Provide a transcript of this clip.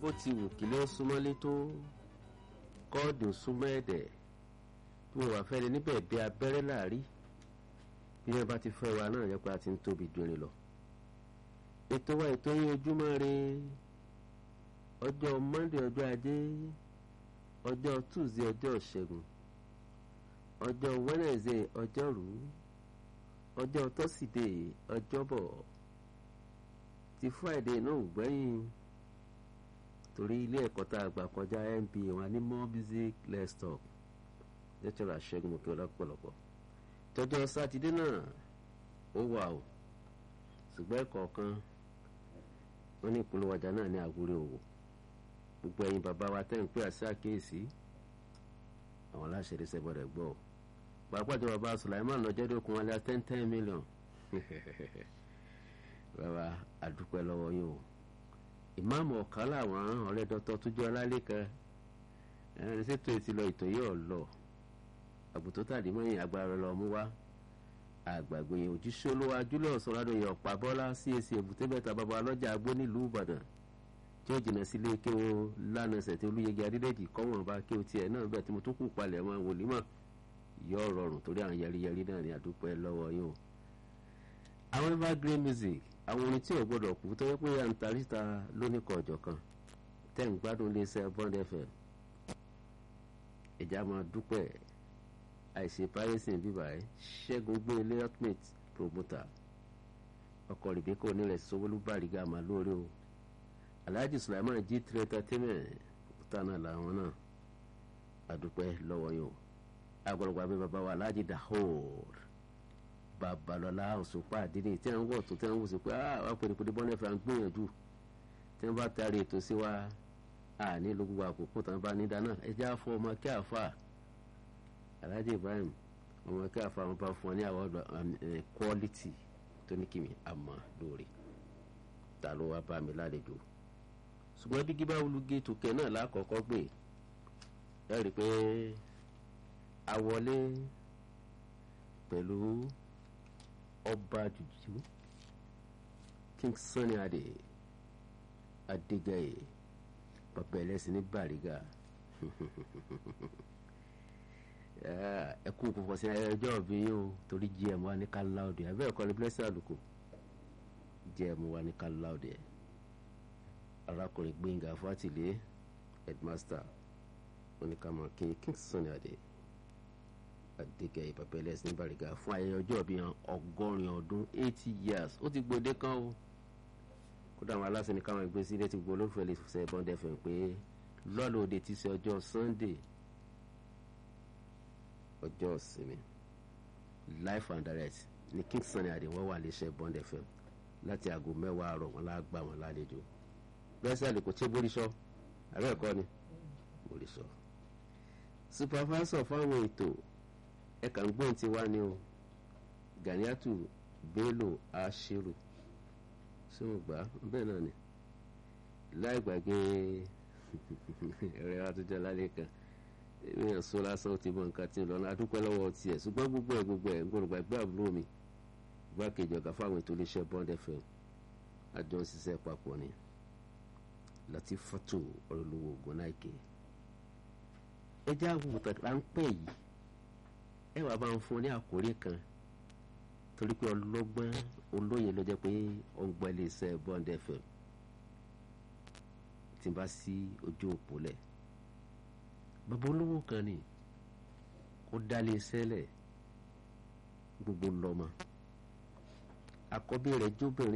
bó ti wù kílé ó súnmọ́lé tó kọ́ọ̀dù súnmọ́ ẹ̀dẹ̀ bí wọ́n wà fẹ́ni níbẹ̀ bí abẹ́rẹ́ láàrí bí wọ́n bá ti fẹ́ wa náà yẹ pé a ti ń tóbi dùnrin lọ. ètò wa ètò yín ojúmọ́ re ọjọ́ monday ọjọ́ ajé ọjọ́ tuesday ọjọ́ ìṣẹ́gun ọjọ́ wednesday ọjọ́rú ọjọ́ tọ́sídẹ̀ẹ́ ọjọ́bọ̀ ti friday náà ò gbẹ́yìn torí ilé ẹ̀kọ́ tá a gbà kọjá mba wọn ní more music less talk lẹ́tọ̀rọ̀ àṣẹ́gun òkè ọlọ́pọ̀lọpọ̀ tọjọ́ sátidé náà ó wà o ṣùgbọ́n ẹ̀kọ̀ọ̀kan wọn ní ìpolówó ọjà náà ní àwúrẹ́ òwò gbogbo ẹ̀yin bàbá wa tẹ́ ń pè àṣẹ àkíyèsí àwọn aláṣẹ ìrẹsẹ̀ gbọ́dọ̀ gbọ́ ọ pàápàá jọ bàbá Sulaiman lọ́jọ́dẹ́kun wọn lé ten ten million bàbá àdúpẹ́ lọ́wọ́ yín o ìmáàmù ọ̀ká làwọn ọ̀rẹ́ dọ́tọ́ tó jẹ́ ọlálẹ́kan ẹni ṣètò ètò ìlọ ìtò yìí ọ̀lọ́ àbùtó tàdí mọ́yìn agbára lọ mú wá àgbàgbé yẹn òjíṣẹ́ olówó ajúlọ̀ sọ̀rọ̀ ọ̀pá bọ́lá CAC èbúté mẹ́ta bàbá ọlọ́jà agbó nílùú Ìbàdàn tí ó jìnnà sílé kéwò lánàá ṣètò olúyẹgẹ adídẹ́jì kọ́wọ́n bá kéwò tiẹ̀ náà bẹ́ẹ̀ tí mo tún kù palẹ̀ mọ́ wòlímọ̀ yọ rọrùn torí àwọn yẹriyẹri náà ní àdúpẹ́ lọ́wọ́ yín o. àwọn evergreen music àwọn orin tí ò gbọdọ̀ kú tó yẹ pé à ń ta ríta lóníkọ̀ ọ̀jọ̀ kan tẹ́ ń gbádùn iléeṣẹ́ Bond FM ìjà máa dúpẹ́ àìsè páyẹ́sìn bíbá ẹ̀ ṣẹ́gun gbé ilé ultimate promoter ọkọ̀ rìbíkọ́ onílẹ̀ sọ́wọ́lú bàrígà máa lóore o alhaji sulaiman jí three entertainment tánà làwọn náà àdúpẹ́ lọ́wọ́ yìí o agbọ̀dọ̀gba bí baba wa alhaji dahor babalọla òṣùpá àdínní tí wọ́n wọ̀ tó tí wọ́n wò sí pé ah wọ́n pèrè pèrè bọ́nẹ́fẹ̀ à ń gbìyànjú tí wọ́n bá taari ètò sí wa a ní gbogbo àkókò tán bá ní dáná ẹjẹ́ àfọ ọmọ kí àfa alhaji ibrahim ọmọ kí àfa wọn bá fún ọ ní àwọn quality tó ní kìmí àmọ́ lórí ta ló wá bá mi lálejò ṣùgbọ́n bí gíbá olùgé tòkẹ́ náà lákọ̀ọ́kọ́ gbé ẹ rí i pé a wọlé pẹ̀lú ọba jùjú King Sunny Adé Adégáyé bàbá ẹlẹ́sìn ní Bàrígà ẹ kú kò fọsí ẹjọ́ òbí yín o torí gm wa ní ká láòdì ẹ bẹ́ẹ̀ kọ́ ni blessing àlùkò gm wa ní ká láòdì ẹ arákùnrin Gbénga Fátìlé headmaster oníkàmọ́ king King Sunny Adé Adégáyé bàbá ẹlẹ́sìn ní Bàrígà fún ayẹyẹ ọjọ́ òbí yẹn ọgọ́rin ọdún eighty years ó ti gbòde kan o kódà àwọn aláṣẹ ní káwọn ẹgbẹ́ sílé ti gbọ́ olólùfẹ́ lè fẹ́ Bond FM pé lọ́ọ̀lù òde ti ṣe ọjọ́ Sunday ọjọ́ ìsinmi life and direct ní King Sunny Adé wọ́n wà léṣẹ́ Bond FM láti aago mẹ́wàá àárọ̀ wọn lágbà wọn lálejò bẹ́sẹ̀ lè kò tí boríṣọ́ àbẹ́ ẹ̀kọ́ ni boríṣọ́ supervisor fáwọn ètò ẹ̀ka ń gbọ́n ti wá ní o Ganiatu Bello Ashiru ṣé wọn gbà bẹ́ẹ̀ náà ni láì gbàgbé ẹ̀rẹ́ wa tó jẹ́ lálẹ́ kan èèyàn sọ lásán ó ti mọ nǹkan tí ń lọ náà adúpẹ́ lọ́wọ́ tiẹ̀ ṣùgbọ́n gbogbo ẹ̀ gbogbo ẹ̀ ń gbọ́dọ̀ gbàgbé àbúrò mi igbákejì ọ̀gá fáwọn ètò iléeṣẹ́ Bond FM àjọ ń ṣiṣẹ́ papọ̀ ni Latifatu ọ̀rọ̀lówó ògùnnáìkè ẹ jẹ́ àwòrán ráńpẹ́ yìí ẹ wàá bá ń fún ní àkórí kan torí pé ọlọ́gbọ́n olóye ló jẹ́ pé ó ń gbọ́ iléeṣẹ́ Bond FM tí n bá sí ojú òpó lẹ̀ bàbá olówó kan ni ó dálé sẹ́lẹ̀ gbogbo lọ́mọ àkọ́bí rẹ̀ jóbìnrin.